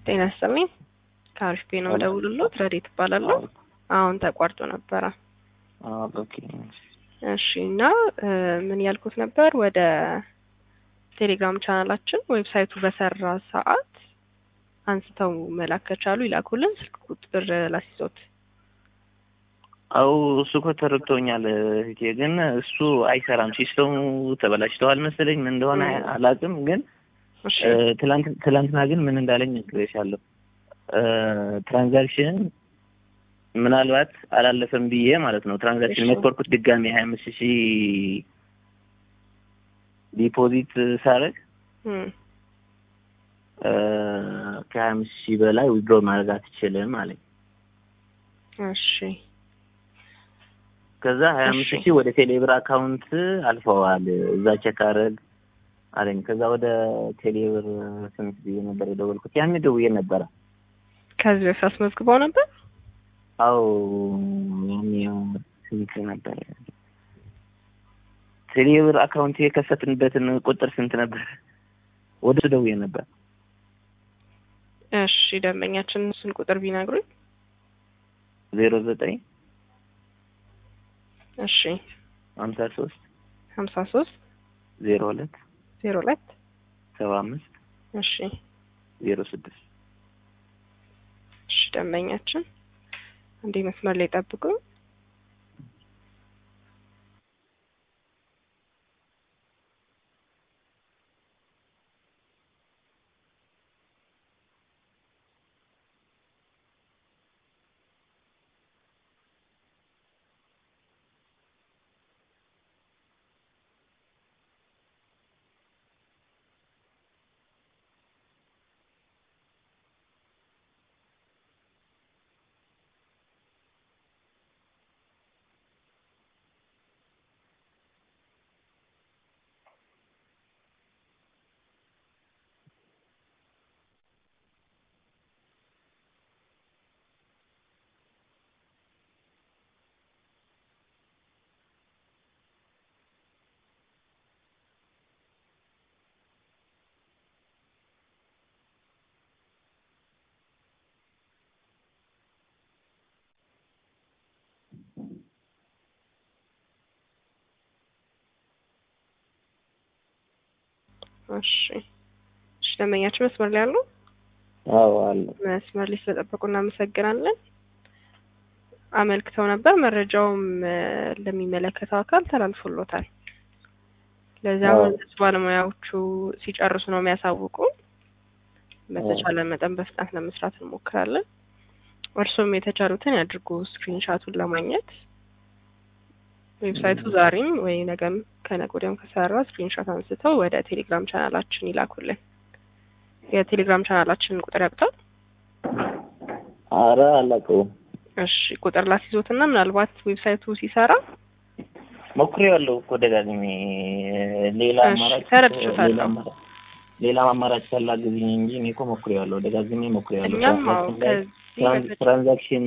ጤና ይስጥልኝ። ከአሪፍ ቤ ነው ደውልሎት ረዴት እባላለሁ። አሁን ተቋርጦ ነበረ። ኦኬ እሺ እና ምን ያልኩት ነበር ወደ ቴሌግራም ቻናላችን ዌብሳይቱ በሰራ ሰዓት አንስተው መላክ ከቻሉ ይላኩልን። ስልክ ቁጥር ላስይዞት። አው እሱ እኮ ተረድቶኛል እህቴ፣ ግን እሱ አይሰራም። ሲስተሙ ተበላሽተዋል መሰለኝ ምን እንደሆነ አላውቅም። ግን እሺ ትላንት ትላንትና ግን ምን እንዳለኝ ነግሬሻለሁ። ትራንዛክሽን ምናልባት አላለፈም ብዬ ማለት ነው። ትራንዛክሽን እሺ። ሞከርኩት ድጋሜ ሀያ አምስት ሺህ ዲፖዚት ሳረግ እም፣ ከሀያ አምስት ሺህ በላይ ዊድሮ ማድረግ አትችልም አለኝ። እሺ ከዛ ሀያ አምስት እሺ። ሺህ ወደ ቴሌብር አካውንት አልፈዋል እዛ ቼክ አረግ አለኝ። ከዛ ወደ ቴሌብር ስንት ብዬ ነበር የደወልኩት? ያኔ ደውዬ ነበረ። ከዚህ በፊት አስመዝግበው ነበር። አው ያኔ ስንት ነበር ቴሌብር አካውንት የከፈትንበትን ቁጥር ስንት ነበር? ወደ እሱ ደውዬ ነበር። እሺ ደንበኛችን እሱን ቁጥር ቢነግሩኝ። ዜሮ ዘጠኝ እሺ ሀምሳ ሶስት ሀምሳ ሶስት ዜሮ ሁለት ዜሮ ሁለት ሰባ አምስት እሺ ዜሮ ስድስት እሺ ደንበኛችን አንዴ መስመር ላይ ጠብቁኝ። እሺ እሺ ደንበኛችን መስመር ላይ አሉ። አዎ አለ መስመር ላይ ስለጠበቁ እናመሰግናለን። አመልክተው ነበር። መረጃውም እ፣ ለሚመለከተው አካል ተላልፎሎታል። ለዚያም አዎ። እነሱ ባለሙያዎቹ ሲጨርሱ ነው የሚያሳውቁ። በተቻለ መጠን በፍጥነት ለመስራት እንሞክራለን። እርሱም የተቻሉትን ያድርጉ ስክሪንሻቱን ለማግኘት ዌብሳይቱ ዛሬም ወይ ነገም ከነገ ወዲያም ከሰራ ስክሪንሻት አንስተው ወደ ቴሌግራም ቻናላችን ይላኩልን። የቴሌግራም ቻናላችንን ቁጥር ያውቁታል? አረ አላውቀውም። እሺ ቁጥር ላስይዞትና ምናልባት ዌብሳይቱ ሲሰራ ሞክሬዋለሁ እኮ ደጋግሜ ሌላ እሺ፣ አማራጭ ተረድቼሻለሁ። ሌላ አማራጭ ሌላ አማራጭ ካላገኘኝ እንጂ እኔ እኮ ሞክሬዋለሁ ደጋግሜ ሞክሬዋለሁ። እኛም አዎ ትራንዛክሽን ላይ ከዚህ ትራን- በተጨ- ትራንዛክሽን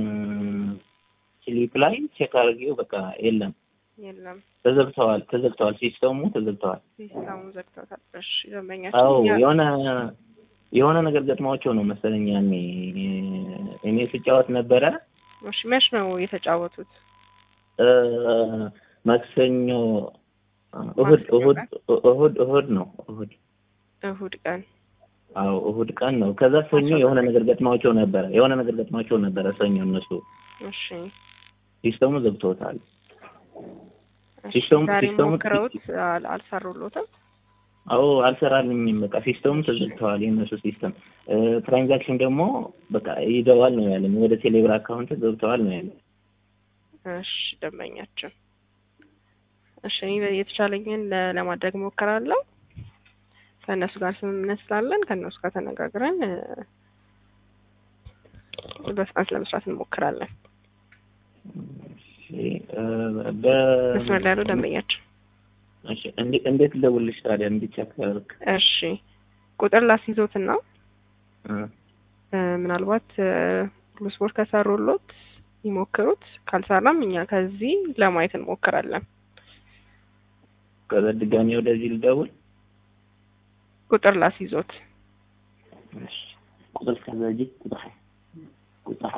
ስሊፕ ላይ ቼክ አድርጌው በቃ የለም የለም ተዘግተዋል ተዘግተዋል ሲስተሙ ተዘግተዋል። ሲስተሙን ዘግተውታል። እሺ አዎ ደንበኛችን ያ- የሆነ የሆነ ነገር ገጥሟቸው ነው መሰለኝ ያኔ እኔ ስጫወት ነበረ እሺ መች ነው የተጫወቱት? እ፣ ማክሰኞ እሁድ እሁድ እሁድ እሁድ ነው እሁድ እሁድ ቀን አዎ እሁድ ቀን ነው። ከዛ ሰኞ የሆነ ነገር ገጥሟቸው ነበረ የሆነ ነገር ገጥሟቸው ነበረ ሰኞ እነሱ እሺ ሲስተሙ ዘግቶታል። እሺ ሲስተሙ- ዛሬ ሲስተሙ- ሞክረውት አል- አልሰሩሎትም። አዎ አልሰራልኝም። በቃ ሲስተሙ ተዘግተዋል የእነሱ ሲስተም። እ፣ ትራንዛክሽን ደግሞ በቃ ይገባል ነው ያለኝ ወደ ቴሌብር አካውንት ገብተዋል ነው ያለኝ። እሺ ደንበኛችን እሺ እኔ የተቻለኝን ለ- ለማድረግ ሞክራለሁ። ከእነሱ ጋር ስምምነት ስላለን ከእነሱ ጋር ተነጋግረን እ፣ በፍጥነት ለመስራት እንሞክራለን። እሺ፣ እ፣ በ- መስመር ላይ ያለው ደንበኛችን እሺ፣ እንዴ- እንዴት ልደውልልሽ ታዲያ እንዲቸከርክ? እሺ ቁጥር ላስይዞትና እ፣ እ፣ ምናልባት እ፣ ሁሉ ስፖርት ከሰሩሎት ይሞክሩት። ካልሰራም እኛ ከዚህ ለማየት እንሞክራለን። ከዛ ድጋሜ ወደዚህ ልደውል። ቁጥር ላስይዞት እሺ፣ ቁጥር ከዘጂ ቁጥር ቁጥር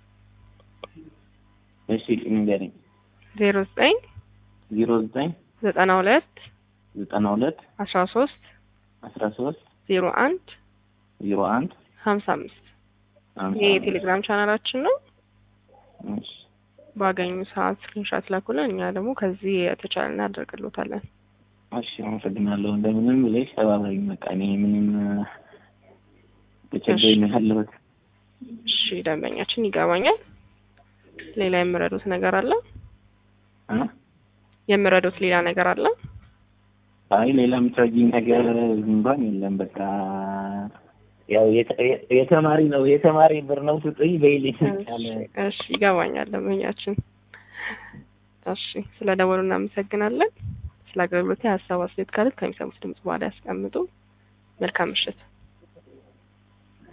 እሺ ንገረኝ። ዜሮ ዘጠኝ ዜሮ ዘጠኝ ዘጠና ሁለት ዘጠና ሁለት አስራ ሶስት አስራ ሶስት ዜሮ አንድ ዜሮ አንድ ሀምሳ አምስት ይሄ የቴሌግራም ቻናላችን ነው። እሺ ባገኙ ሰዓት ስክሪንሻት ላኩልን። እኛ ደግሞ ከዚህ የተቻለ እናደርግሎታለን። እሺ አመሰግናለሁ። እንደምንም ብለሽ ተባበሪኝ። በቃ እኔ ምንም ተቸግረኝ ነው ያለሁት። እሺ ደንበኛችን ይገባኛል። ሌላ የምረዱት ነገር አለ? እ የምረዱት ሌላ ነገር አለ? አይ ሌላ የምትረጂኝ ነገር እንኳን የለም። በቃ ያው የተ- የተማሪ ነው የተማሪ ብር ነው ስጡኝ በይልኝ ካለ እሺ ይገባኛል ደንበኛችን። እሺ ስለ ደወሉ እናመሰግናለን። ስለ አገልግሎት ሀሳብ አስተያየት ካለት ከሚሰሙት ድምጽ በኋላ ያስቀምጡ። መልካም ምሽት።